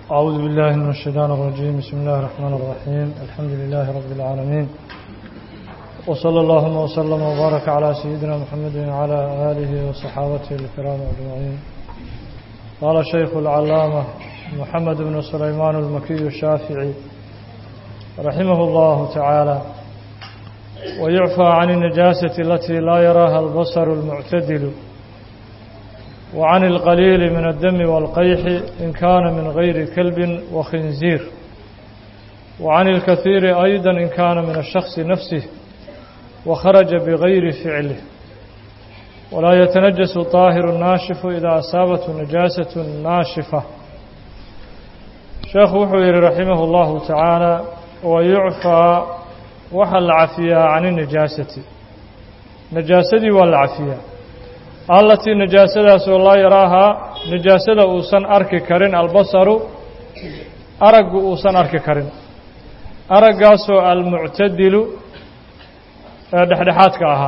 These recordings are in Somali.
أعوذ بالله من الشيطان الرجيم بسم الله الرحمن الرحيم الحمد لله رب العالمين وصلى اللهم وسلم وبارك على سيدنا محمد وعلى آله وصحابته الكرام أجمعين قال الشيخ العلامة محمد بن سليمان المكي الشافعي رحمه الله تعالى ويعفى عن النجاسة التي لا يراها البصر المعتدل وعن القليل من الدم والقيح إن كان من غير كلب وخنزير وعن الكثير أيضا إن كان من الشخص نفسه وخرج بغير فعله ولا يتنجس طاهر الناشف إذا أصابته نجاسة ناشفة شيخ وحوير رحمه الله تعالى ويعفى وحل عفيا عن النجاسة نجاسة والعفيا allatii najaasadaasoo laa yaraahaa najaasada uusan arki karin albasaru araggu uusan arki karin araggaasoo almuctadilu ee dhexdhexaadka ahaa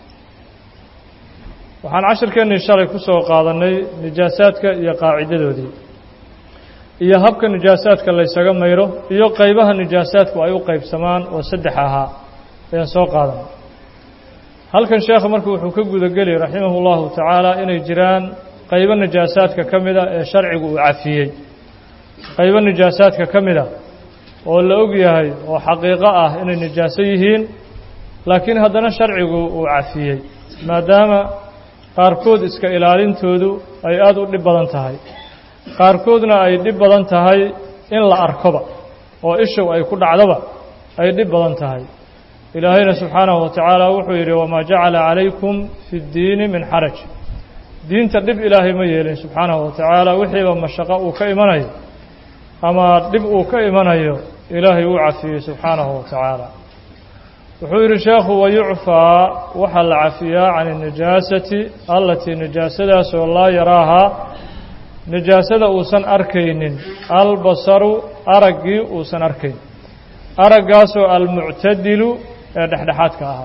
waxaan cashirkeennii shalay ku soo qaadannay nijaasaadka iyo qaacidadoodii iyo habka nijaasaadka laysaga mayro iyo qaybaha nijaasaadku ay u qaybsamaan oo saddex ahaa ayaan soo qaadanay halkan sheekha marku wuxuu ka gudageli raximah اllahu tacaala inay jiraan qaybo najaasaadka ka mida ee sharcigu uu cafiyey qaybo najaasaadka ka mida oo la og yahay oo xaqiiqo ah inay najaaso yihiin laakiin haddana sharcigu uu cafiyey maadaama qaarkood iska ilaalintoodu ay aada u dhib badan tahay qaarkoodna ay dhib badan tahay in la arkoba oo ishow ay ku dhacdoba ay dhib badan tahay ilaahayna subxaanahu watacaala wuxuu yidhi wamaa jacala calaykum fi ddiini min xaraj diinta dhib ilaahay ma yeelin subxaanahu watacaala wixiiba mashaqo uu ka imanayo ama dhib uu ka imanayo ilaahay uu cafiyey subxaanahu watacaala wuxuu yidhi sheekhu wayucfaa waxaa la cafiyaa can الnajaasati allatii najaasadaasoo laa yaraahaa najaasada uusan arkaynin albasaru araggii uusan arkayn araggaasoo almuctadilu ee dhexdhexaadka ahaa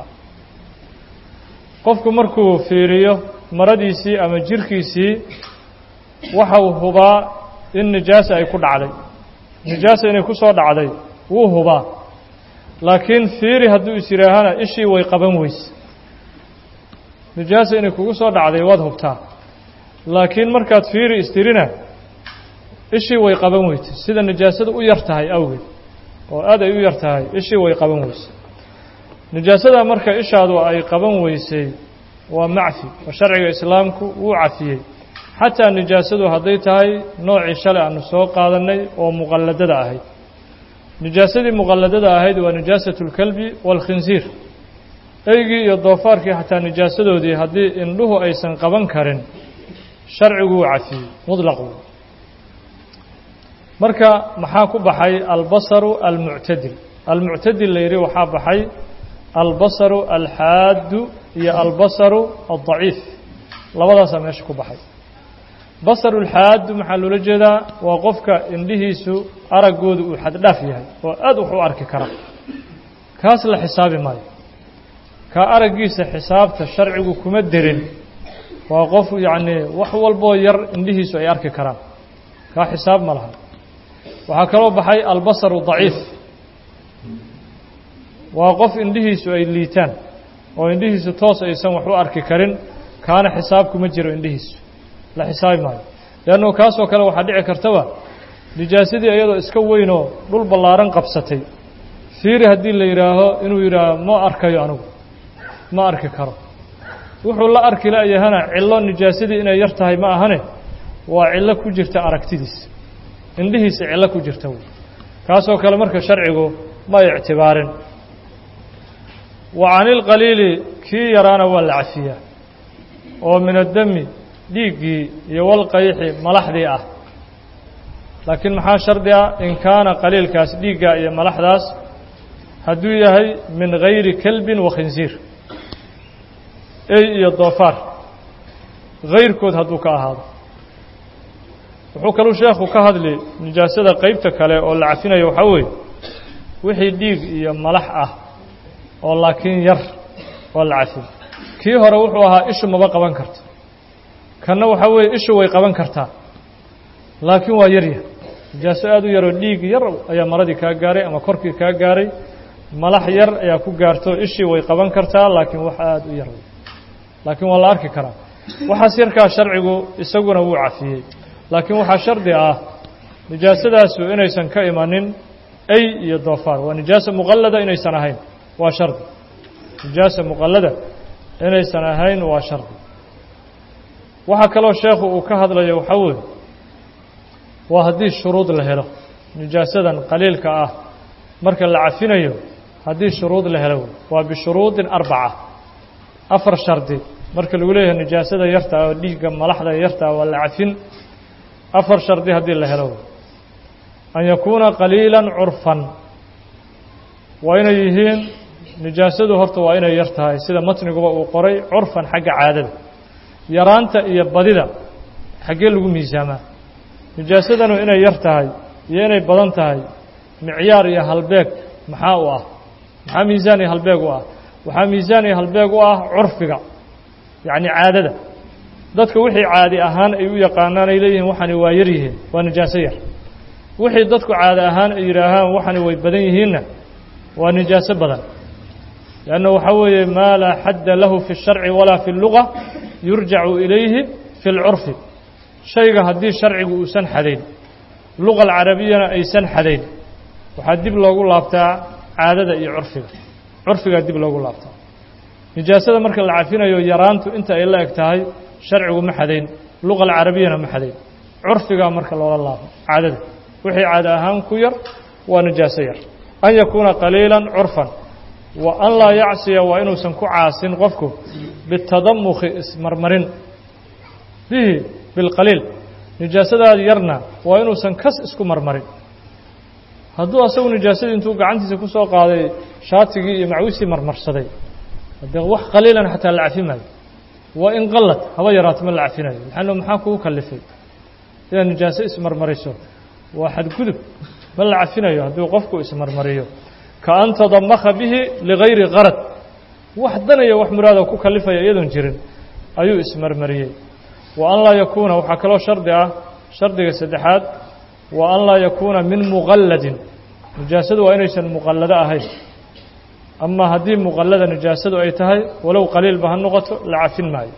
qofku markuu fiiriyo maradiisii ama jirkiisii waxau hubaa in nijaasa ay ku dhacday nijaasa inay ku soo dhacday wuu hubaa laakiin fiiri hadduu is yidhaahana ishii way qaban weyse nijaasa inay kugu soo dhacday waad hubtaa laakiin markaad fiiri istirina ishii way qaban weyse sida nijaasada u yar tahay awgeed oo aad ay u yar tahay ishii way qaban weysay nijaasada marka ishaadu ay qaban weysay waa macfi oo sharciga islaamku wuu cafiyey xataa nijaasadu hadday tahay noocii shalay aanu soo qaadannay oo muqalladada ahayd nijaasadii muqalladada ahayd waa nijaasatu اlkalbi wاlkhinsiir eygii iyo doofaarkii xataa nijaasadoodii haddii indhuhu aysan qaban karin sharcigu wuu cafiyey muطlaqu marka maxaa ku baxay albasaru almuctadil almuctadil la yidhi waxaa baxay albasaru alxaaddu iyo albasaru aldaciif labadaasaa meesha ku baxay basaru alxaaddu maxaa loola jeedaa waa qofka indhihiisu araggooda uu xaddhaaf yahay oo aad wax u arki kara kaas la xisaabi maayo kaa araggiisa xisaabta sharcigu kuma derin waa qof yacnii wax walboo yar indhihiisu ay arki karaan kaa xisaab ma laha waxaa kaloo baxay albasaru daciif waa qof indhihiisu ay liitaan oo indhihiisu toos aysan wax u arki karin kaana xisaab kuma jiro indhihiisu la xisaabi maayo leannu kaasoo kale waxaa dhici kartaba nijaasadii iyadoo iska weynoo dhul ballaaran qabsatay fiiri haddii la yidhaaho inuu yidhaaho ma arkayo anigu ma arki karo wuxuu la arki la-yahana cillo nijaasadii inay yar tahay ma ahane waa cillo ku jirta aragtidiisa indhihiisa cillo ku jirta wey kaasoo kale marka sharcigu ma ictibaarin wa cani ilqaliili kii yaraana waa la cafiyaa oo min addami dhiiggii iyo walqayxi malaxdii ah laakiin maxaa shardi ah in kaana qaliilkaas dhiiggaa iyo malaxdaas hadduu yahay min gayri kelbin wa khinsiir ey iyo doofaar hayrkood hadduu ka ahaado wuxuu kaluu sheekhu ka hadli nijaasada qeybta kale oo la cafinayo waxaa weeye wixii dhiig iyo malax ah oo laakiin yar oo la cafin kii hore wuxuu ahaa ishu maba qaban karto kanna waxaa weeye ishu way qaban kartaa laakiin waa yarya nijaaso aada u yaroo dhiig yar ayaa maradii kaa gaaray ama korkii kaa gaaray malax yar ayaa ku gaarto ishii way qaban kartaa laakiin wax aada u yar laakiin waa la arki karaa waxaas yarkaa sharcigu isaguna wuu cafiyey laakiin waxaa shardi ah nijaasadaasu inaysan ka imanin ay iyo doofaar waa nijaasa muqallada inaysan ahayn waa shardi nijaasa muqallada inaysan ahayn waa shardi waxaa kaloo sheekhu uu ka hadlayo waxaa weeye waa haddii shuruud la helo nijaasadan qaliilka ah marka la cafinayo haddii shuruud la helo waa bishuruudin arbaca afar shardi marka lagu leeyahay nijaasada yarta oo dhiigga malaxda yarta waa la cafin afar shardi haddii la helo an yakuuna qaliilan curfan waa inay yihiin nijaasadu horta waa inay yar tahay sida matniguba uu qoray curfan xagga caadada yaraanta iyo badida xaggee lagu miisaamaa nijaasadanu inay yar tahay iyo inay badan tahay micyaar iyo halbeeg maxaa u ah maxaa miisaan iyo halbeeg u ah waxaa miisaan iyo halbeeg u ah curfiga yacni caadada dadka wixii caadi ahaan ay u yaqaanaan ay leeyihiin waxani waa yar yihiin waa nijaaso yar wixii dadku caadi ahaan ay yidhaahaan waxani way badan yihiinna waa nijaaso badan لأnنه waxaa weeye maa laa xadda lahu fi الsharci walaa fi الluga yurjacu ilayhi fi اlcurfi shayga haddii sharcigu uusan xadayn luga alcarabiyana aysan xadayn waxaa dib loogu laabtaa caadada iyo curfiga curfigaa dib loogu laabtaa nijaasada marka la cafinayo yaraantu inta ay la eg tahay sharcigu ma xadayn luga alcarabiyana ma xadayn curfigaa marka loola laabo caadada wixii caada ahaan ku yar waa nijaaso yar an yakuuna qaliila curfan wa an laa yacsiya waa inuusan ku caasin qofku bitadamukhi ismarmarin bihi bilqaliil nijaasadaad yarna waa inuusan kas isku marmarin hadduu asagu nijaasadii intuu gacantiisa ku soo qaaday shaatigii iyo macwisii marmarsaday haddee wax qaliilan xataa la cafi maayo waa in qalad haba yaraato ma la cafinayo maxaano maxaa kugu kalifay inaad nijaaso ismarmariso waa xadgudub ma la cafinayo hadduu qofku ismarmariyo ka an tadamakha bihi ligayri qarad wax danaya wax muraada ku kalifaya iyadoon jirin ayuu ismarmariyey wa an laa yakuuna waxaa kaloo shardi ah shardiga saddexaad wa an laa yakuuna min muqalladin nijaasadu waa inaysan muqallado ahayn ama haddii muqallada nijaasadu ay tahay walow qaliilba ha noqoto la cafin maayo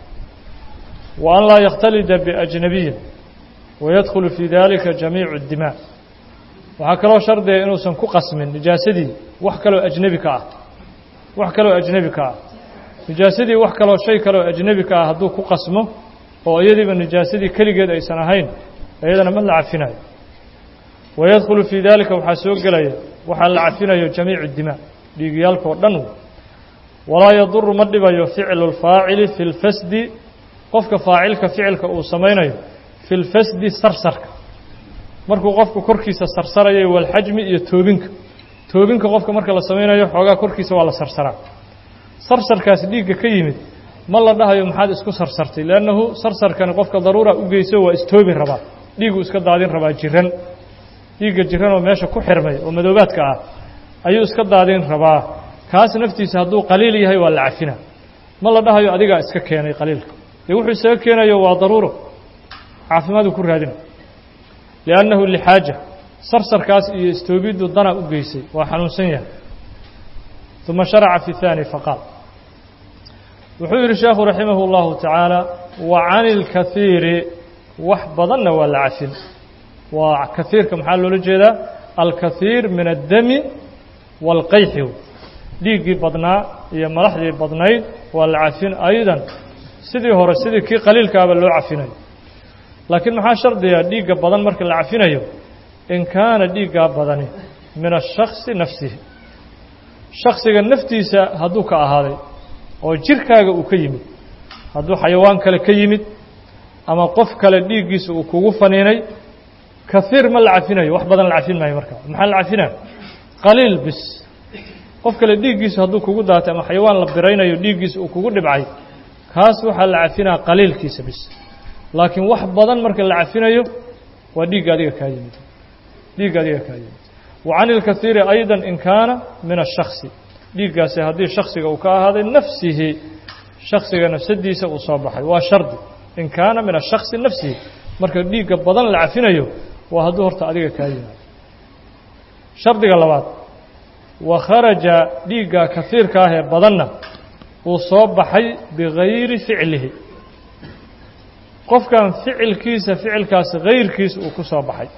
wa an laa yakhtalida biajnabiyin wayadkhulu fii dalika jamiicu اdimaa waxaa kaloo shardiga inuusan ku qasmin nijaasadii wax kaloo ajnebi ka ah wax kaloo ajnebi ka ah nijaasadii wax kaloo shay kaloo ajnebi ka ah hadduu ku qasmo oo iyadiiba nijaasadii keligeed aysan ahayn iyadana ma la cafinayo wayadkhulu fii dalika waxaa soo gelaya waxaa la cafinayo jamiicu dimaa dhiigyaalkao dhan walaa yaduru ma dhibayo ficlu اlfaacili fi اlfasdi qofka faacilka ficilka uu samaynayo fi اlfasdi sarsarka markuu qofku korkiisa sarsarayo walxajmi iyo toobinka toobinka qofka marka la samaynayo xoogaa korkiisa waa la sarsaraa sarsarkaas dhiigga ka yimid ma la dhahayo maxaad isku sarsartay leannahu sarsarkani qofka daruura u geyso waa istoobin rabaa dhiiguu iska daadin rabaa jiran dhiigga jiran oo meesha ku xirmay oo madoobaadka ah ayuu iska daadin rabaa kaas naftiisa hadduu qaliil yahay waa la cafina ma la dhahayo adigaa iska keenay qaliilka dee wuxuu isaga keenayo waa daruuro caafimaaduu ku raadina liannahu lixaaja sarsarkaas iyo istoobiddu dana u geysay waa xanuunsan yahay uma sharaca fi haani faqaal wuxuu yidhi sheekhu raximah اllahu tacaala wa cani اlkahiiri wax badanna waa la cafin waa kahiirka maxaa loola jeedaa alkahiir min addami wاlqayxi dhiiggii badnaa iyo malaxdii badnayd waa la cafin aydan sidii hore sidii kii qaliilkaaba loo cafinayo laakiin maxaa shardiga dhiigga badan marka la cafinayo in kaana dhiiggaa badani min ashaksi nafsihi shaksiga naftiisa hadduu ka ahaaday oo jirkaaga uu ka yimid hadduu xayawaan kale ka yimid ama qof kale dhiiggiisa uu kugu faniinay kahiir ma la cafinayo wax badan la cafin maayo marka maxaa la cafinaya qaliil bis qof kale dhiiggiisu hadduu kugu daatay ama xayawaan la biraynayo dhiiggiisa uu kugu dhibcay kaas waxaa la cafinaya qaliilkiisa bis laakiin wax badan marka la cafinayo waa dhiigga adiga kaa yimid dhiigga adiga kaa yimid wa can ilkahiiri ayda in kaana min ashaksi dhiiggaasi haddii shaksiga uu ka ahaaday nafsihi shaksiga nafsadiisa uu soo baxay waa shardi in kaana min ashaksi nafsihi marka dhiigga badan la cafinayo waa hadduu horta adiga kaa yimaado shardiga labaad wa kharaja dhiigga kafiirka ah ee badanna uu soo baxay bigayri ficlihi qofkan ficilkiisa ficilkaasi gayrkiisa uu ku soo baxay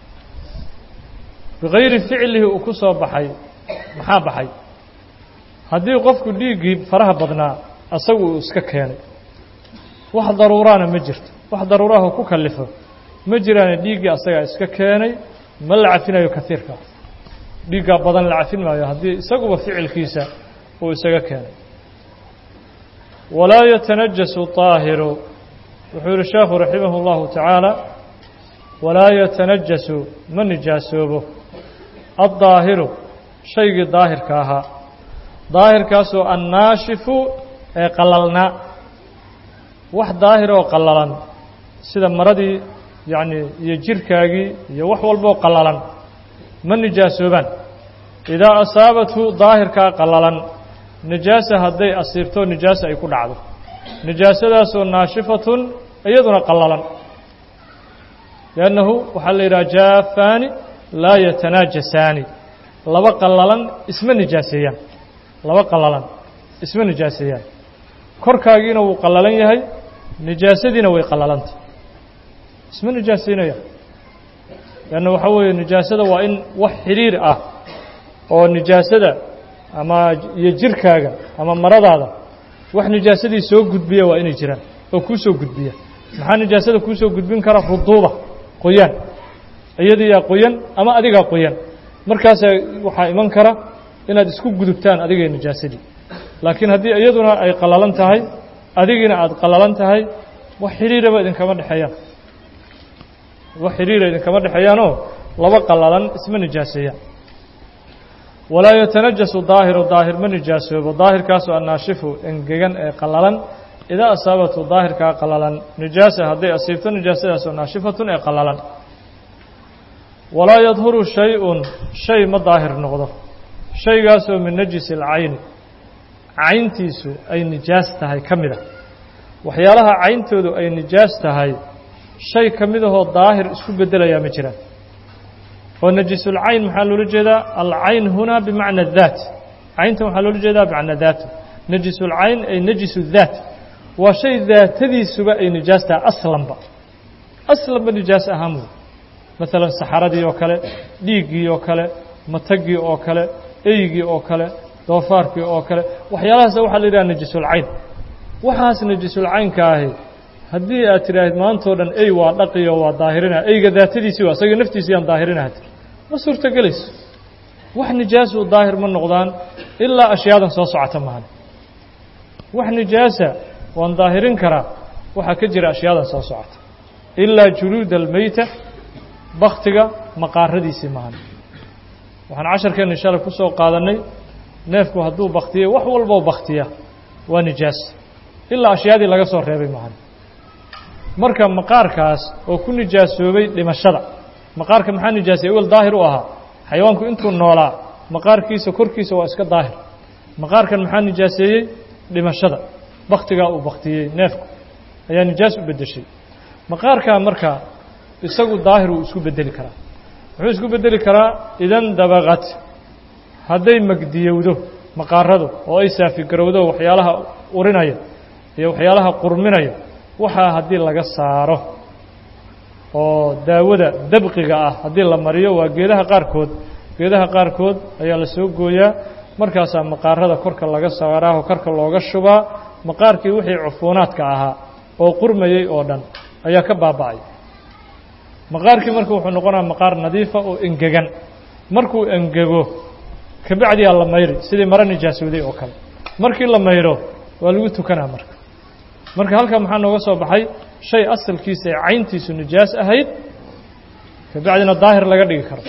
bigayri ficlihi uu ku soo baxay maxaa baxay haddii qofku dhiiggii faraha badnaa asagu uu iska keenay wax daruuraana ma jirto wax daruuraha ku kalifo ma jiraane dhiiggii asagaa iska keenay ma la cafinayo kaiirka dhiiggaa badan la cafin maayo haddii isaguba ficilkiisa uu isaga keenay walaa yatanajasu طaahiru wuxuu yihi sheekhu raximah اllahu tacaala walaa yatanajasu ma nijaasoobo aلdaahiru shaygii daahirka ahaa daahirkaasoo annaashifu ee qalalnaa wax daahir oo qallalan sida maradii yacni iyo jirkaagii iyo wax walboo qallalan ma nijaasoobaan idaa asaabathu daahirkaa qallalan nijaasa hadday asiibto nijaasa ay ku dhacdo nijaasadaasoo naashifatun iyaduna qallalan liannahu waxaa la yidhaha jaafaani laa yatanaajasaani laba qallalan isma nijaaseeyaan laba qallalan isma nijaaseeyaan korkaagiina wuu qallalan yahay nijaasadiina way qallalantah isma nijaaseynaya leanna waxaa weeye nijaasada waa in wax xidhiir ah oo nijaasada ama iyo jirkaaga ama maradaada wax nijaasadii soo gudbiya waa inay jiraan oo kuu soo gudbiya maxaa nijaasada kuu soo gudbin kara ruduuba qoyaan iyadiyaa qoyan ama adigaa qoyan markaasaa waxaa iman kara inaad isku gudubtaan adigay nijaasadii laakiin haddii iyaduna ay qallalan tahay adigiina aada qallalan tahay wax xidhiiraba idinkama dhexeeyaan wax xidhiira idinkama dhexeeyaanoo laba qallalan isma nijaaseeyaan walaa yatanajasu daahiru daahir ma nijaasoobo daahirkaasoo annaashifu engegan ee qallalan idaa asaabatu daahirkaa qallalan nijaasa hadday asiibto nijaasadaasoo naashifatun ee qallalan walaa yadhuru shay-un shay ma daahir noqdo shaygaasoo min najisi alcayni cayntiisu ay nijaas tahay ka mid a waxyaalaha cayntoodu ay nijaas tahay shay ka mid ahoo daahir isku beddelayaa ma jiraan oo najisulcayn maxaa loola jeedaa alcayn hunaa bimacna daat cayntan waxaa loola jeedaa bimacna daatu najisulcayn ay najisu daat waa shay daatadiisuba ay nijaas tahay aslanba aslanba nijaas ahaan wey maalan saxaradii oo kale dhiiggii oo kale matagii oo kale eygii oo kale doofaarkii oo kale waxyaalahaas waxaa la yidhaha najisulcayn waxaas najisulcaynka ahi haddii aad tidhaahid maantao dhan ey waa dhaqiyo waa daahirina eyga daatadiisii waa isaga naftiisii aan daahirinaha tir ma suurtogelayso wax nijaasu daahir ma noqdaan ilaa ashyaadan soo socota mahan wax nijaasa waan daahirin karaa waxaa ka jira ashyaadan soo socota ilaa juluuda almeyta baktiga maqaaradiisii mahan waxaan casharkeenna shalay ku soo qaadannay neefku hadduu baktiyey wax walboo baktiya waa nijaas ilaa ashyaadii laga soo reebay mahan marka maqaarkaas oo ku nijaasoobay dhimashada maqaarka maxaa nijaasay awel daahir u ahaa xayawaanku intuu noolaa maqaarkiisa korkiisa waa iska daahir maqaarkan maxaa nijaaseeyey dhimashada baktigaa uu baktiyey neefku ayaa nijaas u beddeshay maqaarkaa marka isagu daahir wuu isku beddeli karaa wuxuu isku beddeli karaa idan dabaqad hadday magdiyowdo maqaaradu oo ay saafigarowdo waxyaalaha urinaya iyo waxyaalaha qurminaya waxaa haddii laga saaro oo daawada dabqiga ah haddii la mariyo waa geedaha qaarkood geedaha qaarkood ayaa la soo gooyaa markaasaa maqaarada korka laga saaraaho korka looga shubaa maqaarkii wixii cufuunaadka ahaa oo qurmayey oo dhan ayaa ka baaba'ay maqaarkii marka wuxuu noqonaya maqaar nadiifa oo engegan markuu engego kabacdiyaa la mayri sidii maro nijaasooday oo kale markii la mayro waa lagu tukanaa marka marka halkaa maxaa nooga soo baxay shay asalkiisa ee cayntiisu nijaas ahayd kabacdina daahir laga dhigi karo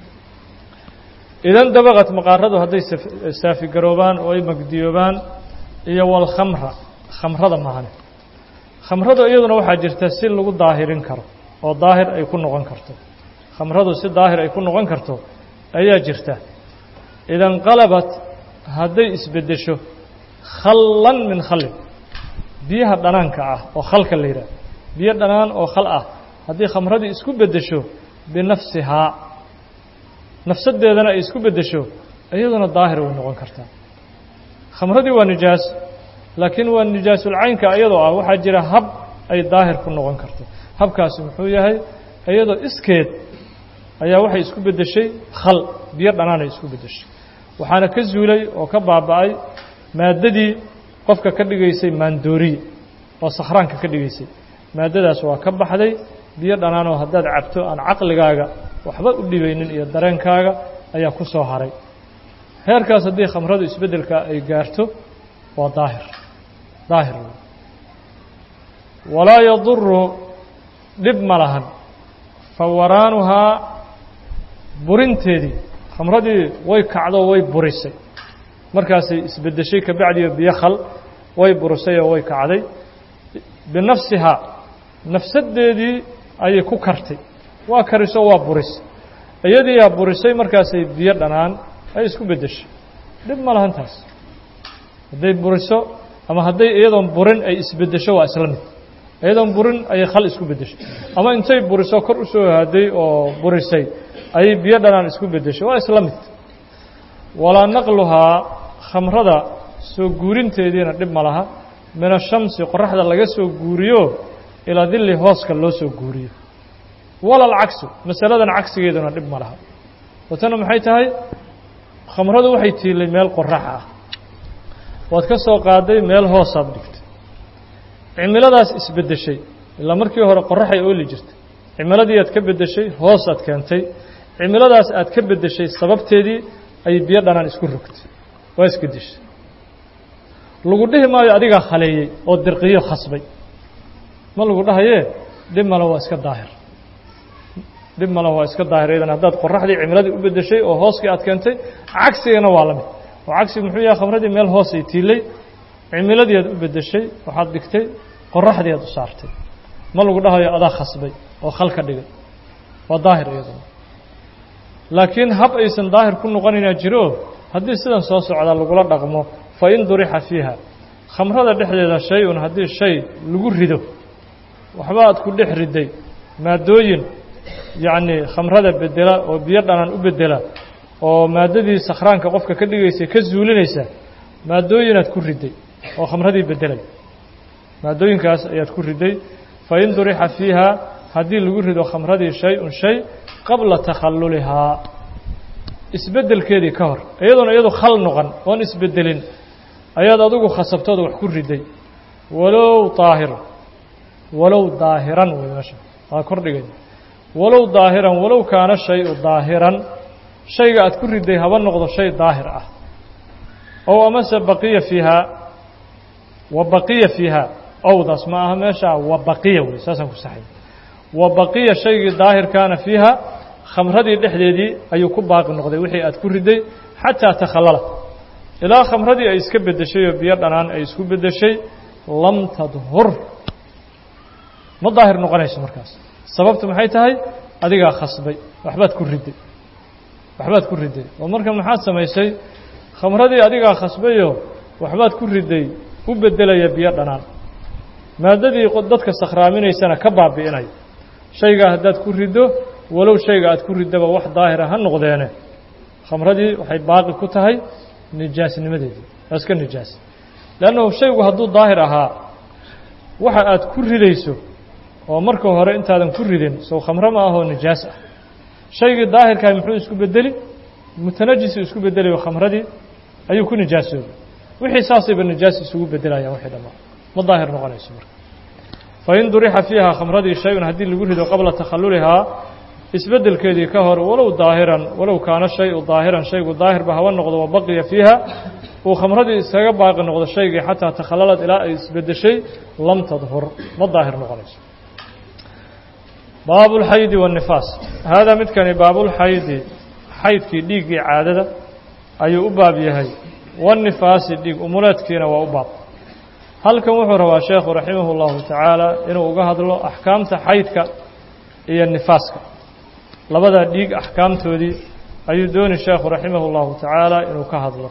idan dabaqad maqaaradu hadday saafigaroobaan oo ay magdiyoobaan iyo walkhamra khamrada mahane khamrada iyaduna waxaa jirta si lagu daahirin karo oo daahir ay ku noqon karto khamradu si daahir ay ku noqon karto ayaa jirta idan qalabat hadday isbeddesho khallan min khallin biyaha dhanaanka ah oo khalka la yidhaah biyo dhanaan oo khal ah haddii khamradii isku beddesho binafsihaa nafsadeedana ay isku beddesho iyaduna daahir way noqon kartaa khamradii waa nijaas laakiin waa nijaasulcaynka iyadoo ah waxaa jira hab ay daahir ku noqon karto habkaasi muxuu yahay iyadoo iskeed ayaa waxay isku beddeshay khal biyo dhanaan ay isku beddeshay waxaana ka zuulay oo ka baaba'ay maaddadii qofka ka dhigaysay maandooriye oo sakhraanka ka dhigaysay maaddadaas waa ka baxday biyo dhanaanoo haddaad cabto aan caqligaaga waxba u dhibaynin iyo dareenkaaga ayaa ku soo haray heerkaas haddii khamradu isbeddelka ay gaarto waa daahir daahir walaa yaduru dhib ma lahan fawaraanuhaa burinteedii khamradii way kacdo way burisay markaasay isbeddeshay kabacdiyo biyo khal way burisay oo way kacday binafsihaa nafsaddeedii ayay ku kartay waa kariso waa buris iyadiiyaa burisay markaasay biyo dhanaan ay isku beddeshay dhib ma lahan taas hadday buriso ama hadday iyadoon burin ay isbeddesho waa isla mid iyadoon burin ayay khal isku beddeshay ama intay buriso kor u soo haaday oo burisay ayay biyo dhanaan isku beddeshay waa isla mid walaa naqluhaa khamrada soo guurinteediina dhib ma laha min ashamsi qoraxda laga soo guuriyo ilaa dilli hooska loo soo guuriyo wala alcagsu masaladan cagsigeeduna dhib ma laha watana maxay tahay khamradu waxay tiilay meel qorax ah waad ka soo qaaday meel hoosaad dhigtay cimiladaas isbeddeshay ilaa markii hore qoraxay ooli jirtay cimiladii aad ka beddeshay hoos aad keentay cimiladaas aad ka beddeshay sababteedii ayay biyo dhanaan isku rogtay waa isbedeshay lagu dhihi maayo adigaa khaleeyey oo dirqiyo khasbay ma lagu dhahayee dhib male waa iska daahir dhib male waa iska daahir idan haddaad qoraxdii cimiladii u beddeshay oo hooskii aad keentay cagsigana waa la mid oo cagsiga muxuu yahay khamradii meel hoosay tiilay cimiladii aad u beddeshay waxaad dhigtay qoraxdii aad u saartay ma lagu dhahayo adaa khasbay oo khal ka dhigay waa daahir iyaduna laakiin hab aysan daahir ku noqonaynaa jiro haddii sidan soo socda lagula dhaqmo fa in durixa fiiha khamrada dhexdeeda shay-un haddii shay lagu rido waxba aad ku dhex riday maaddooyin yacnii khamrada bedela oo biyo dhanaan u bedela oo maaddadii sakhraanka qofka ka dhigaysay ka zuulinaysa maaddooyinaad ku riday oo khamradii beddelay maaddooyinkaas ayaad ku riday fa in durixa fiiha haddii lagu rido khamradii shay-un shay qabla takhallulihaa isbeddelkeedii ka hor iyadoona iyadu khal noqon oon isbeddelin ayaad adigu khasabtooda wax ku riday walow daahir walow daahiran wey meesha waa kordhigay walow daahiran walow kaana shay-u daahiran shayga aad ku riday haba noqdo shay daahir ah ow amase baqiya fiihaa wa baqiya fiihaa owdaas ma aha meeshaa wa baqiya wey saasaan ku saxay wa baqiya shaygii daahirkaana fiiha khamradii dhexdeedii ayuu ku baaqi noqday wixii aad ku riday xataa takhallala ilaa khamradii ay iska beddeshay oo biyo dhanaan ay isku beddeshay lam tadhur ma daahir noqonayso markaas sababtu maxay tahay adigaa khasbay waxbaad ku riday waxbaad ku riday oo marka maxaad samaysay khamradii adigaa khasbayoo waxbaad ku riday u beddelaya biyo dhanaan maaddadii dadka sakhraaminaysana ka baabi'inaya shaygaa haddaad ku riddo walow shayga aad ku riddaba wax daahira ha noqdeene khamradii waxay baaqi ku tahay nijaasnimadeedii waa iska nijaas leannahu shaygu hadduu daahir ahaa waxa aad ku ridayso oo marka hore intaadan ku ridin sow khamro ma ahoo nijaas ah shaygii daahirkaah muxuu isku bedeli mutanajisi isku bedelayo khamradii ayuu ku nijaasoobay wixii saasayba nijaas isugu bedelayaan wixii dhammaan ma daahir noqonayso marka fain durixa fiiha khamradii shay-un haddii lagu rido qabla takhallulihaa isbeddelkeedii ka hor walow daahiran walow kaana shayu daahiran shaygu daahirba haba noqdo wa baqiya fiiha uu khamradii iskaga baaqi noqdo shaygii xataa takhallalad ilaa ay isbeddeshay lam tadhur ma daahir noqonayso baabulxaydi waannifaas haadaa midkani baabulxaydi xaydkii dhiiggii caadada ayuu u baab yahay waannifaasi dhiig umuleedkiina waa u baab halkan wuxuu rabaa sheekhu raximahu llahu tacaala inuu uga hadlo axkaamta xaydka iyo nifaaska labadaa dhiig axkaamtoodii ayuu dooni sheekhu raximah اllahu tacaala inuu ka hadlo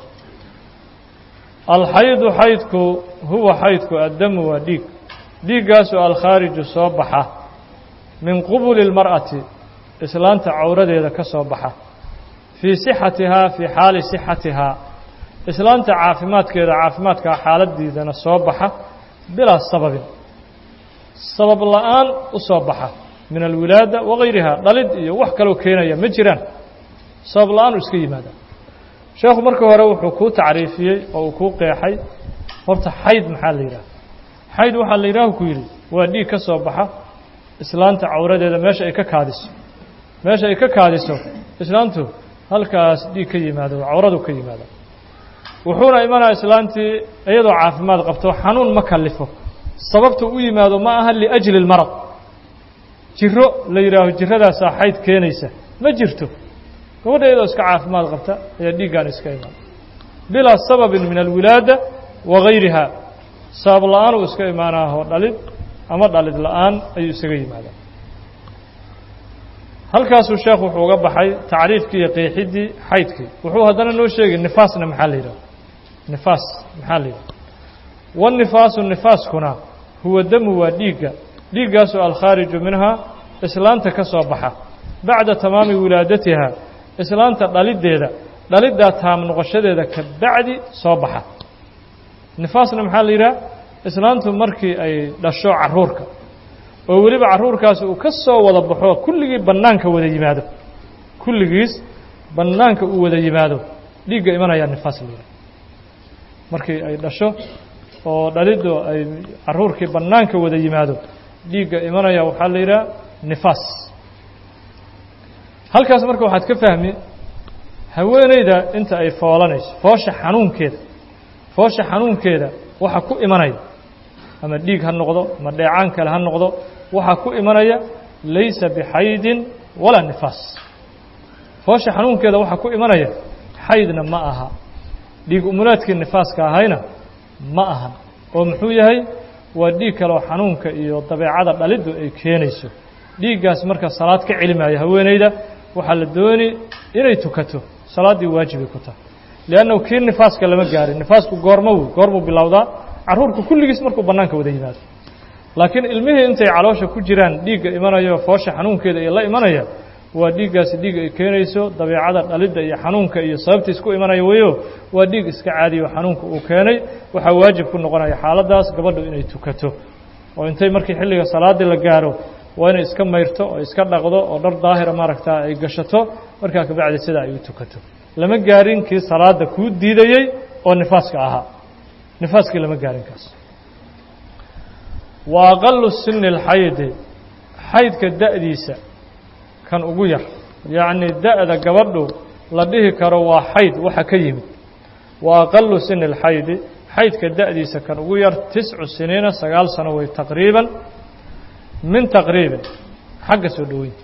alxaydu xaydku huwa xaydku addamu waa dhiig dhiiggaasoo alkhaariju soo baxa min qubuli اlmar'ati islaanta cawradeeda ka soo baxa fii sixatihaa fii xaali sixatihaa islaanta caafimaadkeeda caafimaadkaa xaaladiidana soo baxa bilaa sababin sabab la-aan u soo baxa min alwilaada wagayriha dhalid iyo wax kaloo keenaya ma jiraan sabab la-aan u iska yimaada sheekhu markii hore wuxuu kuu tacriifiyey oo uu kuu qeexay horta xayd maxaa la yidhaha xayd waxaa la yidhaah ku yidhi waa dhiig ka soo baxa islaanta cawradeeda meesha ay ka kaadiso meesha ay ka kaadiso islaantu halkaas dhiig ka yimaado cawradu ka yimaado wuxuuna imanaa islaantii iyadoo caafimaad qabto xanuun ma kalifo sababta u yimaado ma aha liajli اlmarad jiro la yidhaaho jiradaasaa xayd keenaysa ma jirto gabadha iyadoo iska caafimaad qabta ayaa dhiiggaan iska imaan bilaa sababin min alwilaada wagayriha sabab la-aan uu iska imaanaaho dhalid ama dhalid la-aan ayuu isaga yimaadaa halkaasuu sheekh wuxuu uga baxay tacriifkii iyo qeexiddii xaydkii wuxuu haddana noo sheegay nifaasna maxaa la yidhaha nifaas maxaa la yidhaha wanifaasu nifaaskuna huwa damu waa dhiigga dhiiggaasoo alkhaariju minhaa islaanta ka soo baxa bacda tamaami wilaadatiha islaanta dhaliddeeda dhaliddaa taam noqoshadeeda ka bacdi soo baxa nifaasna maxaa la yidhaha islaantu markii ay dhasho carruurka oo weliba carruurkaasi uu ka soo wada baxo kulligii bannaanka wada yimaado kulligiis bannaanka uu wada yimaado dhiigga imanayaa nifaas la yidhaha markii ay dhasho oo dhaliddu ay carruurkii bannaanka wada yimaado dhiigga imanaya waxaa la yidhaha nifaas halkaas marka waxaad ka fahmi haweeneyda inta ay foolanayso foosha xanuunkeeda foosha xanuunkeeda waxa ku imanaya ama dhiig ha noqdo ama dheecaan kale ha noqdo waxaa ku imanaya laysa bixaydin walaa nifaas foosha xanuunkeeda waxaa ku imanaya xaydna ma aha dhiig umulaadkii nifaaska ahayna ma ahan oo muxuu yahay waa dhiig kaleo xanuunka iyo dabeecada dhaliddu ay keenayso dhiiggaas marka salaad ka celimaayo haweeneyda waxaa la dooni inay tukato salaaddii waajibay ku tahay liannahu kii nifaaska lama gaarin nifaasku goormo wey goormuu bilowdaa carruurku kulligiis markuu bannaanka wada yimaado laakiin ilmihii intay caloosha ku jiraan dhiigga imanayo foosha xanuunkeeda iyo la imanaya waa dhiiggaasi dhiig ay keenayso dabeecada dhalidda iyo xanuunka iyo sababtiis ku imanaya weyo waa dhiig iska caadiyo xanuunka uu keenay waxaa waajib ku noqonaya xaaladdaas gabadhu inay tukato oo intay markii xilliga salaaddii la gaaro waa inay iska mayrto oo iska dhaqdo oo dhar daahira maaragtaa ay gashato markaa kabacdi sidaa ay u tukato lama gaarin kii salaadda kuu diidayey oo nifaaska ahaa nifaaskii lama gaarin kaas wa aqalu sini اlxaydi xaydka da'diisa kan ugu yar yacnii da'da gabadhu la dhihi karo waa xayd waxa ka yimid wa aqalu sini اlxaydi xaydka da'diisa kan ugu yar tiscu siniina sagaal sano wey taqriiban min taqriibin xagga soo dhoweynta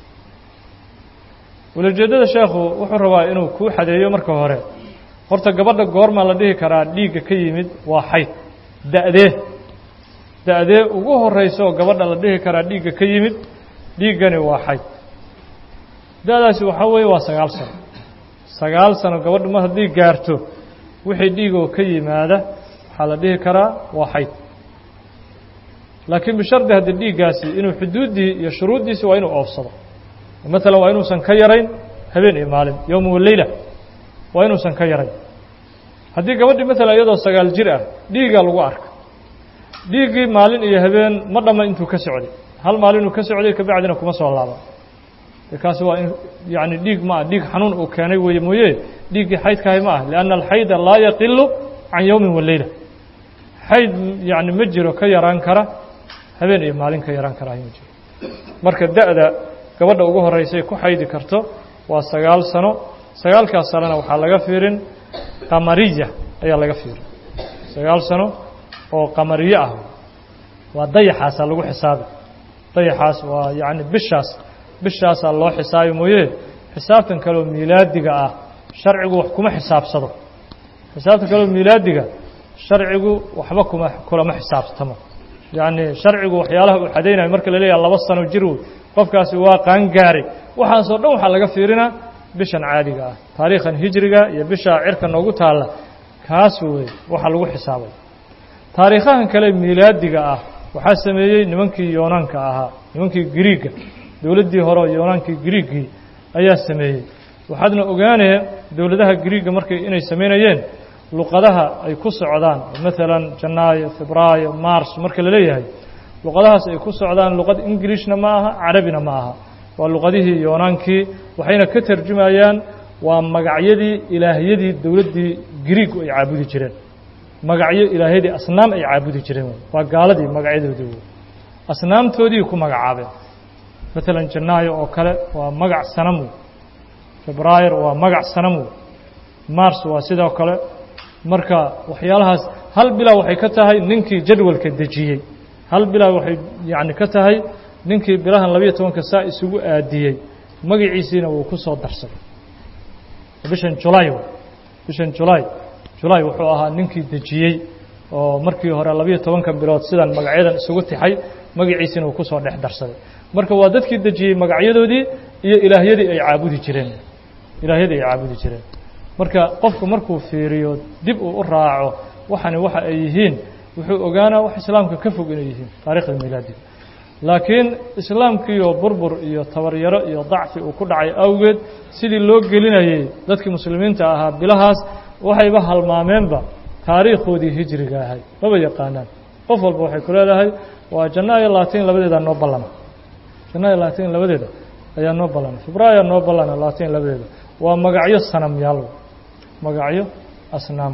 walajeeddada sheekhu wuxuu rabaa inuu kuu xadeeyo marka hore horta gabadha goormaa la dhihi karaa dhiigga ka yimid waa xayd da'dee da'dee ugu horrayso oo gabadha la dhihi karaa dhiigga ka yimid dhiiggani waa xayd da'daasi waxaa weeye waa sagaal sano sagaal sano gabadhu mar haddii gaarto wixii dhiigoo ka yimaada waxaa la dhihi karaa waa xayd laakiin bishardi haddii dhiiggaasi inuu xuduuddii iyo shuruuddiisi waa inuu oofsado maalan waa inuusan ka yarayn habeen iyo maalin yowma waleyla waa inuusan ka yarayn haddii gabadhii maalan iyadoo sagaal jir ah dhiiggaa lagu arka dhiiggii maalin iyo habeen ma dhamma intuu ka socday hal maalinuu ka socday kabacdina kuma soo laaba de kaasi waa in yacni dhiig ma ah dhiig xanuun uu keenay weeye mooye dhiiggii xaydkahay ma ah lianna alxayda laa yaqilu can yowmin waleyla xayd yacni ma jiro ka yaraan kara habeen iyo maalin ka yaraan kara ma jiro marka da'da gabadha ugu horraysay ku xaydi karto waa sagaal sano sagaalkaas sanona waxaa laga fiirin qamariya ayaa laga fiirin sagaal sano oo qamariye ah waa dayaxaasaa lagu xisaabi dayaxaas waa yacni bishaas bishaasaa loo xisaabi mooye xisaabtan kaleoo miilaadiga ah sharcigu wax kuma xisaabsado xisaabtan kaleoo miilaadiga sharcigu waxba kuma kulama xisaabtamo yacni sharcigu waxyaalaha uu xadaynayo marka la leeyaha laba sano jir wey qofkaasi waa qaangaaray waxaasoo dhan waxaa laga fiirinaa bishan caadiga ah taariikhan hijriga iyo bisha cirka noogu taalla kaas wey waxa lagu xisaabay taariikhahan kale miilaadiga ah waxaa sameeyey nimankii yoonaanka ahaa nimankii griiga dowladdii hore oo yoonaankii griiggii ayaa sameeyey waxaadna ogaanee dowladaha griigga markay inay samaynayeen luqadaha ay ku socdaan maalan janaayo febraayo mars marka la leeyahay luqadahaas ay ku socdaan luqad ingilishna ma aha carabina ma aha waa luqadihii yoonaankii waxayna ka tarjumayaan waa magacyadii ilaahyadii dowladdii griigu ay caabudi jireen magacyo ilaahyadii asnaam ay caabudi jireen waa gaaladii magacyadoodii wey asnaamtoodii ku magacaabeen maalan janaayo oo kale waa magac sanam wey febraayr waa magac sanam wey mars waa sidoo kale marka waxyaalahaas hal bilaa waxay ka tahay ninkii jadwalka dejiyey hal bilaa waxay yacni ka tahay ninkii bilahan labiyo tobanka saa isugu aadiyey magaciisiina wuu ku soo darsaday bishan julaay bishan julaay julaay wuxuu ahaa ninkii dejiyey oo markii hore labiyo tobanka bilood sidan magacyadan isugu tixay magaciisiina uu ku soo dhex darsaday marka waa dadkii dejiyey magacyadoodii iyo ilaahyadii ay caabudi jireen ilaahyadii ay caabudi jireen marka qofku markuu fiiriyo dib uu u raaco waxani waxa ay yihiin wuxuu ogaanaa wax islaamka ka fog inay yihiin taarikhda milaadiga laakiin islaamkiioo burbur iyo tabaryaro iyo dacfi uu ku dhacay awgeed sidii loo gelinayey dadkii muslimiinta ahaa bilahaas waxayba halmaameenba taariikhoodii hijriga ahay maba yaqaanaan qof walba waxay ku leedahay waa janaayo labaatan labadeeda noo ballana janaayo labaatan labadeeda ayaa noo ballana febraayo noo ballana labaatan labadeeda waa magacyo sanamyaal magacyo asnaam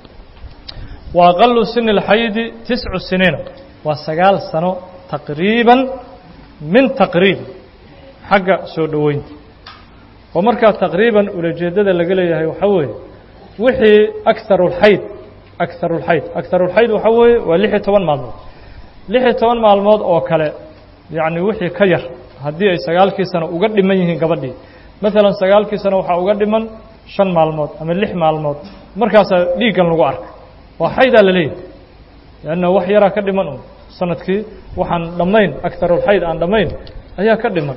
wa aqalu sini اlxaydi tiscu siniina waa sagaal sano taqriiban min taqriib xagga soo dhoweynta oo markaa taqriiban ulajeeddada laga leeyahay waxaa weeye wixii akaru اlxayd akaru اlxayd akaru اlxayd waxaa weeye waa lix iyo toban maalmood lix iyo toban maalmood oo kale yacni wixii ka yar haddii ay sagaalkii sano uga dhiman yihiin gabadhii maalan sagaalkii sano waxaa uga dhiman shan maalmood ama lix maalmood markaasaa dhiiggan lagu arka waa xaydaa la leeyahay leanna wax yaraa ka dhiman un sanadkii waxaan dhammayn akarulxayd aan dhammayn ayaa ka dhiman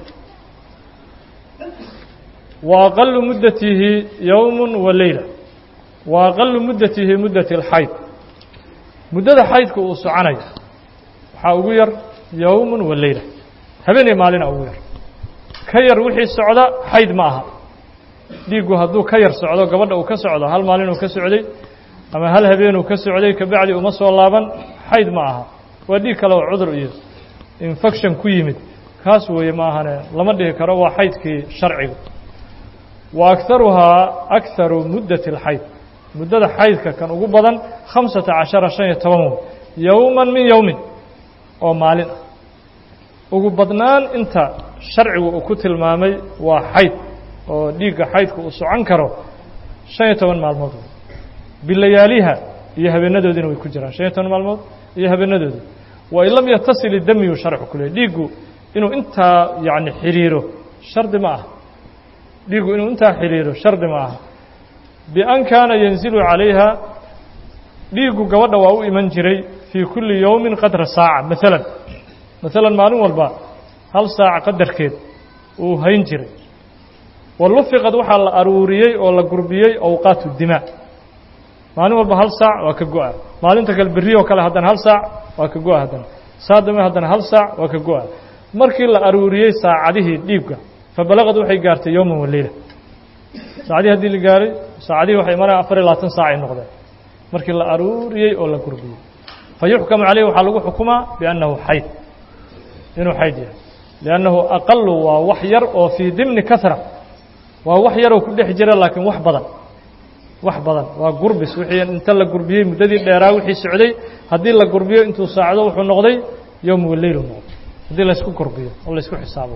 wa aqalu muddatihi yowmu wa leyla wa aqalu muddatihi muddati اlxayd muddada xaydka uu soconayo waxaa ugu yar yowmu wa leyla habeenay maalina ugu yar ka yar wixii socda xayd ma aha dhiiggu hadduu ka yar socdo gabadha uu ka socdo hal maalin uu ka socday ama hal habeenuu ka socday kabacdi uma soo laaban xayd ma aha waa dhiig kale oo cudur iyo infection ku yimid kaas weeye ma ahane lama dhihi karo waa xaydkii sharciga wa akaruhaa akaru muddati اlxayd muddada xaydka kan ugu badan khamsata cashara shan iyo toban wey yowman min yowmin oo maalin ah ugu badnaan inta sharcigu uu ku tilmaamay waa xayd oo dhiigga xaydka uu socon karo shan iyo toban maalmood bilayaaliha iyo habeenadoodiina way ku jiraan shan iyo toban maalmood iyo habeenadooda wain lam yatasil idamiyu sharcu ku leey dhiiggu inuu intaa yacni xidhiiro shardi ma aha dhiiggu inuu intaa xidhiiro shardi ma aha bian kaana yanzilu calayha dhiiggu gabadha waa u iman jiray fii kulli yowmin qadra saaca maalan maalan maalin walba hal saac qadarkeed uu hayn jiray wa lufiqad waxaa la aruuriyey oo la gurbiyey awqaatu dimaa maalin walba hal saac waa ka go-a maalinta kale berri oo kale haddana hal saac waa ka go-a haddana saadame haddana hal saac waa ka go-a markii la aruuriyey saacadihii dhiibka fa balaqad waxay gaartay yowman wa leyla saacadihii haddii la gaaray saacadihii waxay maraya afar iyo labaatan saac ay noqdeen markii la aruuriyey oo la gurbiyey fa yuxkamu caleyh waxaa lagu xukumaa biannahu xayd inuu xayd yahay liannahu aqalu waa wax yar oo fii dimni kahra waa wax yaroo ku dhex jira laakiin wax badan wax badan waa gurbis wixii inta la gurbiyey muddadii dheeraa wixii socday haddii la gurbiyo intuu saacdo wuxuu noqday yowm waleylu noqday haddii laysku gurbiyo oo laysku xisaabo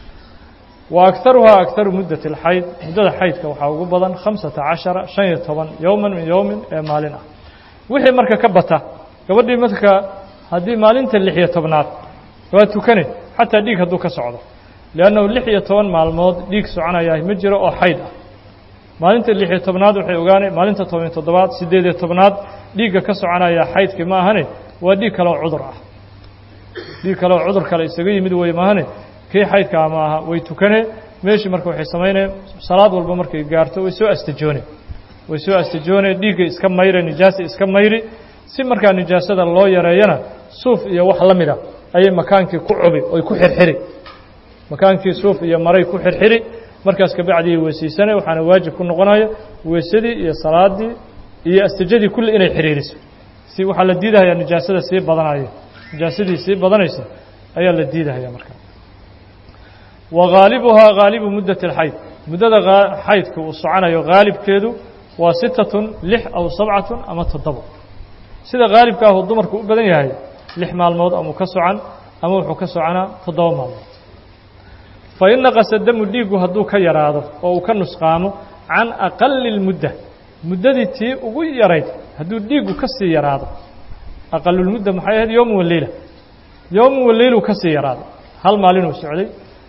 wa akaruhaa akaru muddati اlxayd muddada xaydka waxaa ugu badan khamsata cashara shan iyo toban yowman min yowmin ee maalin ah wixii marka ka bata gabadhii marka haddii maalinta lix iyo tobnaad waa tukane xataa dhiig hadduu ka socdo liannahu lix iyo toban maalmood dhiig soconayaa ma jiro oo xayd ah maalinta lix iyo tobnaad waxay ogaanay maalinta toban toddobaad siddeed iyo tobnaad dhiigga ka soconaya xaydkii ma ahane waa dhiig kale oo cudur ah dhiig kale oo cudur kale isaga yimid wey maahane kii xaydkaa ma aha way tukane meeshii marka waxay samaynayeen salaad walba markay gaarto way soo astajoone way soo astajoone dhiigga iska mayre nijaasa iska mayri si markaa nijaasada loo yareeyana suuf iyo wax la mida ayay makaankii ku cubi oy ku xirxiri makaankii suuf iyo maray ku xirxiri markaas kabacdii weysaysanay waxaana waajib ku noqonaya weysadii iyo salaadii iyo astijadii kulli inay xiriiriso si waxaa la diidahayaa nijaasada sii badanayo nijaasadii sii badanaysa ayaa la diidahaya markaa wa haalibuhaa haalibu muddati alxayd muddada xaydka uu soconayo haalibkeedu waa sitatun lix aw sabcatun ama toddobo sida haalibka ahuu dumarku u badan yahay lix maalmood amuu ka socan ama wuxuu ka soconaa toddoba maalmood fa in naqasa damu dhiiggu hadduu ka yaraado oo uu ka nusqaamo can aqali اlmudda muddadii tii ugu yarayd hadduu dhiiggu ka sii yaraado aqalulmudda maxay ahayd yowmu waleyla yowmu waleyluu ka sii yaraaday hal maalinuu socday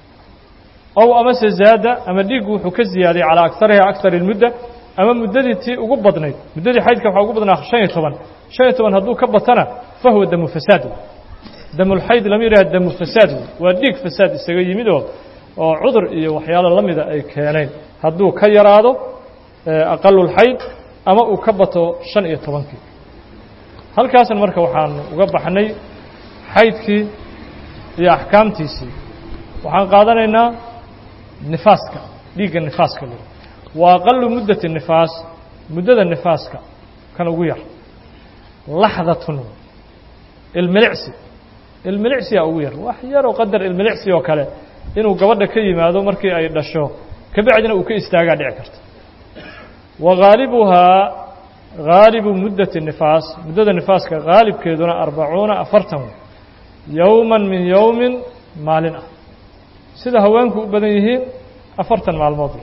ow amase zaada ama dhiiggu wuxuu ka ziyaaday calaa akariha akar اlmudda ama muddadii tii ugu badnayd muddadii xaydka waxaa ugu badnaa shan iyo toban shan iyo toban hadduu ka batana fahuwa damu fasaad damulxayd lama yidhaha damu fasaad waa dhiig fasaad isaga yimid oo oo cudur iyo waxyaalo la mida ay keeneen hadduu ka yaraado aqalulxayd ama uu ka bato shan iyo tobankii halkaasan marka waxaan uga baxnay xaydkii iyo axkaamtiisii waxaan qaadanaynaa nifaaska dhiigga nifaaska l wa aqalu muddati nifaas muddada nifaaska kan ugu yar laxdatun ilmilicsi ilmilicsiyaa ugu yar wax yaroo qadar ilmilicsi oo kale inuu gabadha ka yimaado markii ay dhasho kabacdina uu ka istaagaa dhici karta wa haalibuhaa haalibu muddati nifaas muddada nifaaska haalibkeeduna arbacuuna afartan yowman min yowmin maalin ah sida haweenku u badan yihiin afartan maalmood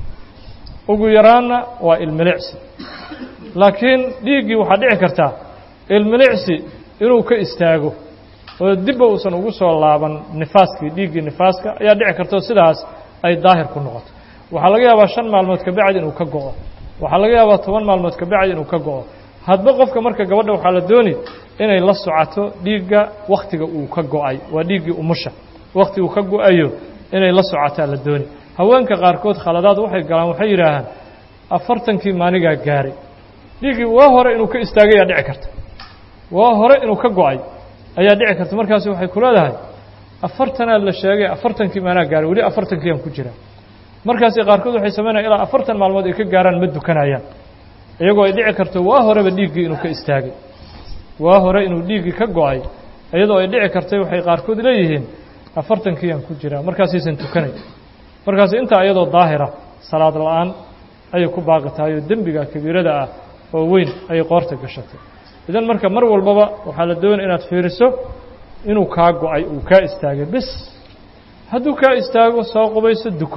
ugu yaraanna waa ilmilicsi laakiin dhiiggii waxaa dhici kartaa ilmilicsi inuu ka istaago oo dibba uusan ugu soo laaban nifaaskii dhiiggii nifaaska ayaa dhici karta oo sidaas ay daahir ku noqoto waxaa laga yaabaa shan maalmood kabacdi inuu ka go'o waxaa laga yaabaa toban maalmood kabacdi inuu ka go'o hadba qofka marka gabadha waxaa la dooni inay la socoto dhiigga wakhtiga uu ka go'ay waa dhiiggii umusha wakhti uu ka go'ayo inay la socotaa la dooni haweenka qaarkood khaladaad waxay galaan waxay yidhaahaan afartankii maanigaa gaaray dhiiggii waa hore inuu ka istaagay ayaa dhici karta waa hore inuu ka go'ay ayaa dhici karta markaasi waxay ku leedahay afartanaa la sheegay afartankii maanaa gaaray weli afartankiiaan ku jiraa markaasi qaarkood waxay samaynayan ilaa afartan maalmood ay ka gaaraan ma dukanayaan iyagoo ay dhici karto waa horeba dhiiggii inuu ka istaagay waa hore inuu dhiiggii ka go'ay iyadoo ay dhici kartay waxay qaarkood leeyihiin afartankiiaan ku jiraa markaasaysan tukanay markaasi intaa iyadoo daahira salaad la-aan ayay ku baaqi tahay oo dembiga kabiirada ah oo weyn ayay qoorta gashatay idan marka mar walbaba waxaa la doonaya inaad fiiriso inuu kaa go'ay uu kaa istaagay bes hadduu kaa istaago soo qubayso duko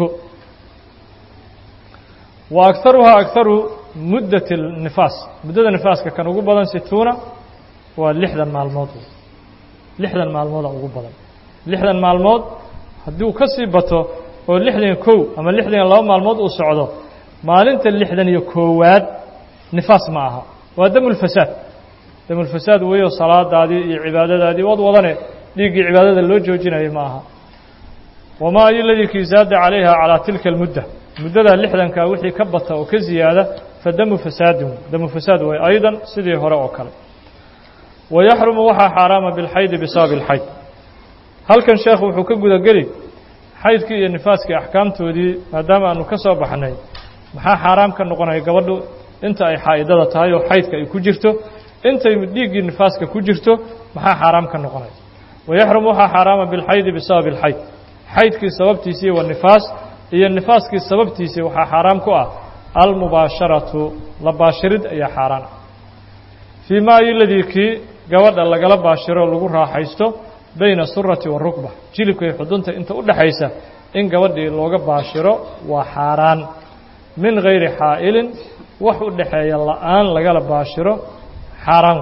wa agaruhaa agaru muddati nifaas muddada nifaaska kan ugu badan situuna waa lixdan maalmood lixdan maalmooda ugu badan lixdan maalmood hadduu ka sii bato oo lixdan iyo kow ama lixdan iyo laba maalmood uu socdo maalinta lixdan iyo koowaad nifaas ma aha waa damulfasaad damulfasaad weeyo salaadaadii iyo cibaadadaadii wad wadane dhiiggii cibaadada loo joojinayo ma aha wamaa ayo ladii kii zaada calayha calaa tilka almudda muddadaa lixdankaa wixii ka bata oo ka ziyaada fa damu fasaadin damu fasaad way aydan sidii hore oo kale wayaxrumu waxaa xaaraama bilxaydi bisababi اlxayd halkan sheekh wuxuu ka gudageli xaydkii iyo nifaaskii axkaamtoodii maadaama aanu ka soo baxnay maxaa xaaraam ka noqonaya gabadhu inta ay xaa'idada tahay oo xaydka ay ku jirto intay dhiiggii nifaaska ku jirto maxaa xaaraam ka noqonaya wayaxrumu waxaa xaaraama bilxaydi bisababi اlxayd xaydkii sababtiisii wa nifaas iyo nifaaskii sababtiisii waxaa xaaraam ku ah almubaasharatu la baashirid ayaa xaaraan ah fii ma iladii kii gabadha lagala baashiro lagu raaxaysto bayna surati warukba jilibka iyo xudunta inta u dhaxaysa in gabadhii looga baashiro waa xaaraan min gayri xaa'ilin wax u dhaxeeya la'aan lagala baashiro xaaraan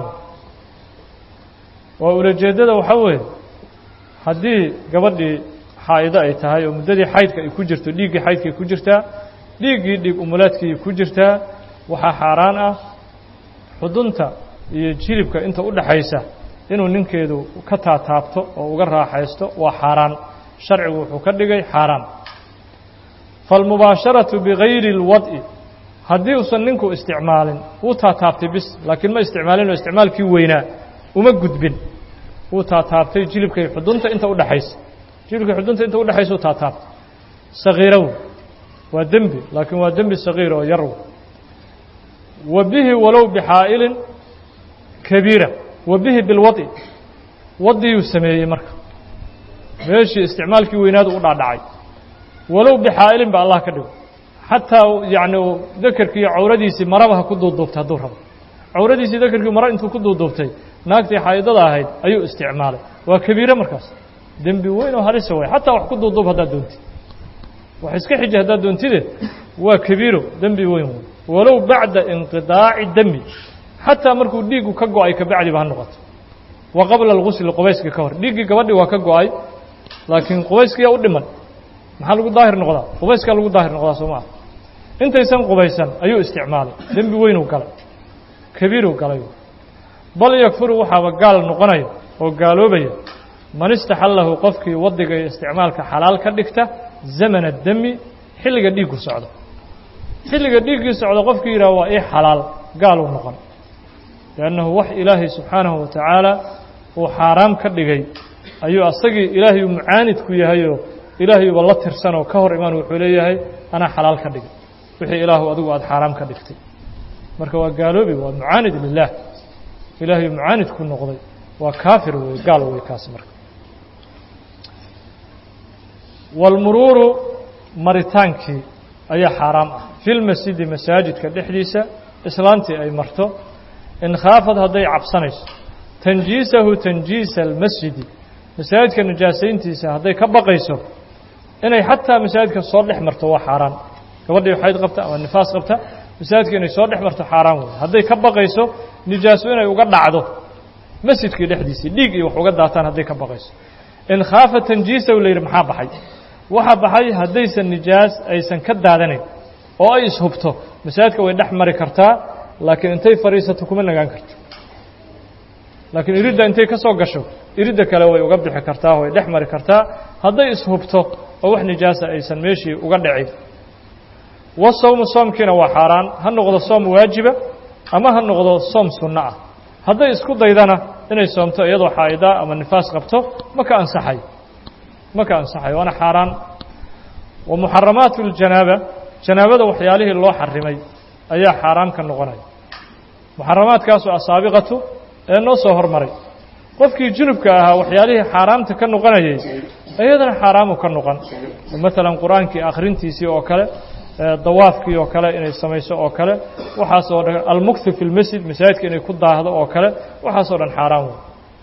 waa ulajeeddada waxaa weeye haddii gabadhii xaa'ido ay tahay oo muddadii xaydka ay ku jirto dhiiggii xaydka ay ku jirtaa dhiiggii dhiig umulaadkii ku jirtaa waxaa xaaraan ah xudunta iyo jilibka inta u dhaxaysa inuu ninkeedu ka taataabto oo uga raaxaysto waa xaaraan sharcigu wuxuu ka dhigay xaaraan faalmubaasharatu bigayri اlwad'i haddii uusan ninku isticmaalin wuu taataabtay bis laakiin ma isticmaalin oo isticmaalkii weynaa uma gudbin wuu taataabtay jilibka iyo xudunta inta u dhaxaysa jilibka xudunta inta udhexaysu taataabta sagiirow waa dembi laakiin waa dembi sagiir oo yarw wa bihi walow bixaa'ilin kabiira wa bihi bilwadi wadiyuu sameeyey marka meeshii isticmaalkii weynaadu u dhaadhacay walow bixaa'ilin ba allah ka dhigo xataa yacni dakerkii iyo cawradiisii maraba ha ku duuduubtay hadduu rabo cawradiisii dakerkii mara intuu ku duuduubtay naagtii xaa'idada ahayd ayuu isticmaalay waa kabiire markaas dembi weyn oo halisa way xataa wax ku duuduub haddaad doontid wax iska xiji haddaad doontide waa kabiiro dembi weyn wey walow bacda inqidaaci demi xataa markuu dhiiggu ka go-ay kabacdiba ha noqoto wa qabla algusli qubayskii ka hor dhiiggii gabadhii waa ka go-ay laakiin qubayskiyaa u dhiman maxaa lagu daahir noqdaa qubayskaa lagu daahir noqdaa soo maa intaysan qubaysan ayuu isticmaalay dembi weynuu galay kabiiruu galay bal yakfuru waxaaba gaal noqonaya oo gaaloobaya man istaxallahu qofkii wadiga iyo isticmaalka xalaal ka dhigta zamana demi xilliga dhiiggu socdo xilliga dhiiggii socdo qofkii yidhaha waa ii xalaal gaaluu noqon liannahu wax ilaahay subxaanahu wa tacaala uu xaaraam ka dhigay ayuu asagii ilaahayuu mucaanid ku yahayoo ilaahayuuba la tirsanoo ka hor imaan wuxuu leeyahay anaa xalaal ka dhigay wixii ilaahu adigu aada xaaraam ka dhigtay marka waa gaaloobi waa mucaanid lilah ilaahay mucaanid ku noqday waa kaafir wey gaal wey kaasi marka walmuruuru maritaankii ayaa xaaraam ah fi lmasjidi masaajidka dhexdiisa islaantii ay marto in khaafad hadday cabsanayso tanjiisahu tanjiisa almasjidi masaajidka najaasayntiisa hadday ka baqayso inay xataa masaajidka soo dhex marto waa xaaraan gabadhii xayd qabta ama nifaas qabta masaajidka inay soo dhex marto xaaraan wey hadday ka baqayso nijaaso inay uga dhacdo masjidkii dhexdiisii dhiig iyo wax uga daataan hadday ka baqayso in khaafa tanjiisahu la yidhi maxaa baxay waxaa baxay haddaysan nijaas aysan ka daadanayn oo ay ishubto masaajidka way dhex mari kartaa laakiin intay fadhiisato kuma nagaan karto laakiin iridda intay ka soo gasho iridda kale way uga bixi kartaa way dhex mari kartaa hadday ishubto oo wax nijaasa aysan meeshii uga dhicin wasawmu soomkiina waa xaaraan ha noqdo soom waajiba ama ha noqdo soom sunno ah hadday isku daydana inay soomto iyadoo xaa'idaa ama nifaas qabto ma ka ansaxay ma ka ansaxay waana xaaraan wa muxaramaatu اljanaaba janaabada waxyaalihii loo xarimay ayaa xaaraam ka noqonaya muxaramaadkaasu asaabiqatu ee noo soo hormaray qofkii junubka ahaa waxyaalihii xaaraamta ka noqonayay iyadana xaaraamu ka noqon maalan qur-aankii akhrintiisii oo kale dawaafkii oo kale inay samayso oo kale waxaasoo dhan almukthi fi lmasjid masaajidka inay ku daahdo oo kale waxaasoo dhan xaaraan wey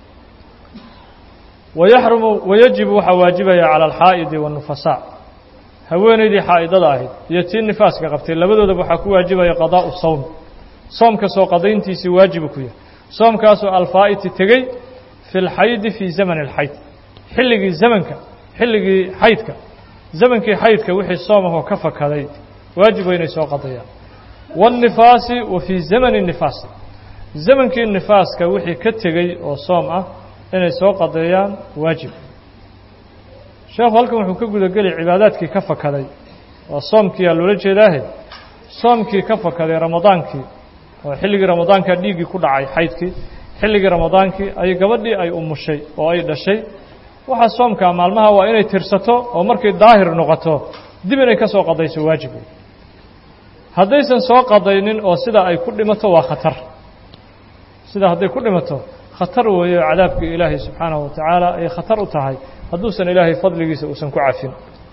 wayaxrumu wayajibu waxaa waajibaya cala alxaa'idi waannufasaa haweenaydii xaa'idada ahayd iyo tii nifaaska qabtay labadoodaba waxaa ku waajibaya qadaa'u sawm soomka soo qadayntiisii waajibu ku yahay soomkaasoo alfaa'iti tegey fi lxaydi fii zamani alxayd xilligii zamanka xilligii xaydka zamankii xaydka wixii soomahoo ka fakaday waajib waa inay soo qadayaan waannifaasi wa fii zamani nifaasi zamankii nifaaska wixii ka tegey oo soom ah inay soo qadeeyaan waajib sheekhu halkan wuxuu ka gudageli cibaadaadkii ka fakaday waa soomkiiyaa loola jeedaahe soomkii ka fakaday ramadaankii oo xilligii ramadaankaa dhiiggii ku dhacay xaydkii xilligii ramadaankii ay gabadhii ay umushay oo ay dhashay waxaa soomkaa maalmaha waa inay tirsato oo markay daahir noqoto dib inay ka soo qadayso waajib wey haddaysan soo qadaynin oo sidaa ay ku dhimato waa khatar sidaa hadday ku dhimato khatar weeye oo cadaabkii ilaahay subxaanahu wa tacaala ay khatar u tahay hadduusan ilaahay fadligiisa uusan ku cafin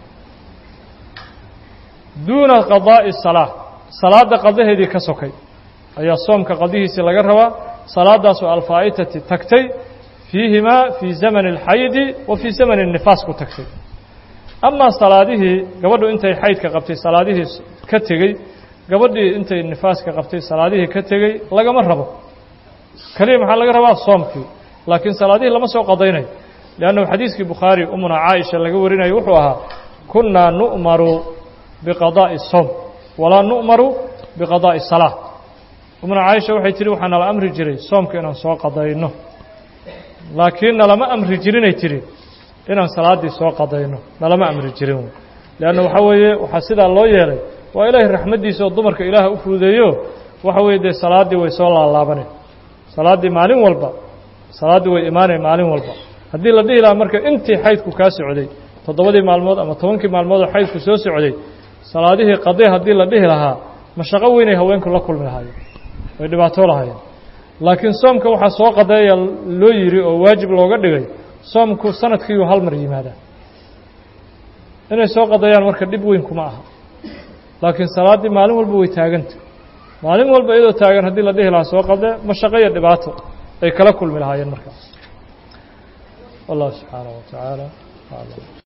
duuna qadaa'i salaa salaadda qadaheedii ka sokay ayaa soomka qadihiisii laga rabaa salaadaasoo alfaa'itati tagtay fiihimaa fii zamani alxaydi wa fii zamani nifaas ku tagtay amaa salaadihii gabadhu intay xaydka qabtay salaadihii ka tegey gabadhii intay nifaaska qabtay salaadihii ka tegey lagama rabo keliya maxaa laga rabaa soomkii laakiin salaadihii lama soo qadaynayo liannahu xadiiskii bukhaari umuna caaisha laga warinayo wuxuu ahaa kunnaa nu'maru biqadaa'i soom walaa nu'maru biqadaa'i salaa umuna caaisha waxay tihi waxaa nala amri jiray soomka inaan soo qadayno laakiin nalama amri jirinay tihi inaan salaaddii soo qadayno nalama amri jirin leanna waxaa weeye waxaa sidaa loo yeelay waa ilaahay raxmaddiisa oo dumarka ilaaha u fuudeeyo waxa weeye dee salaaddii way soo laalaabaneen salaaddii maalin walba salaaddii way imaaneen maalin walba haddii la dhihi lahaa marka intii xaydku kaa socday toddobadii maalmood ama tobankii maalmood oo xaydku soo socday salaadihii qadee haddii la dhihi lahaa mashaqo weynay haweenku la kulmi lahaayeen way dhibaatoo lahaayeen laakiin soomka waxaa soo qadeeya loo yidhi oo waajib looga dhigay soomku sanadkiiuu hal mar yimaadaa inay soo qadeeyaan marka dhib weyn kuma aha laakiin salaaddii maalin walba way taaganta maalin walba iyadoo taagan haddii la dhihi lahaa soo qadee mashaqo iyo dhibaato ay kala kulmi lahaayeen markaas wallahu subxaanaه wa tacaala aclam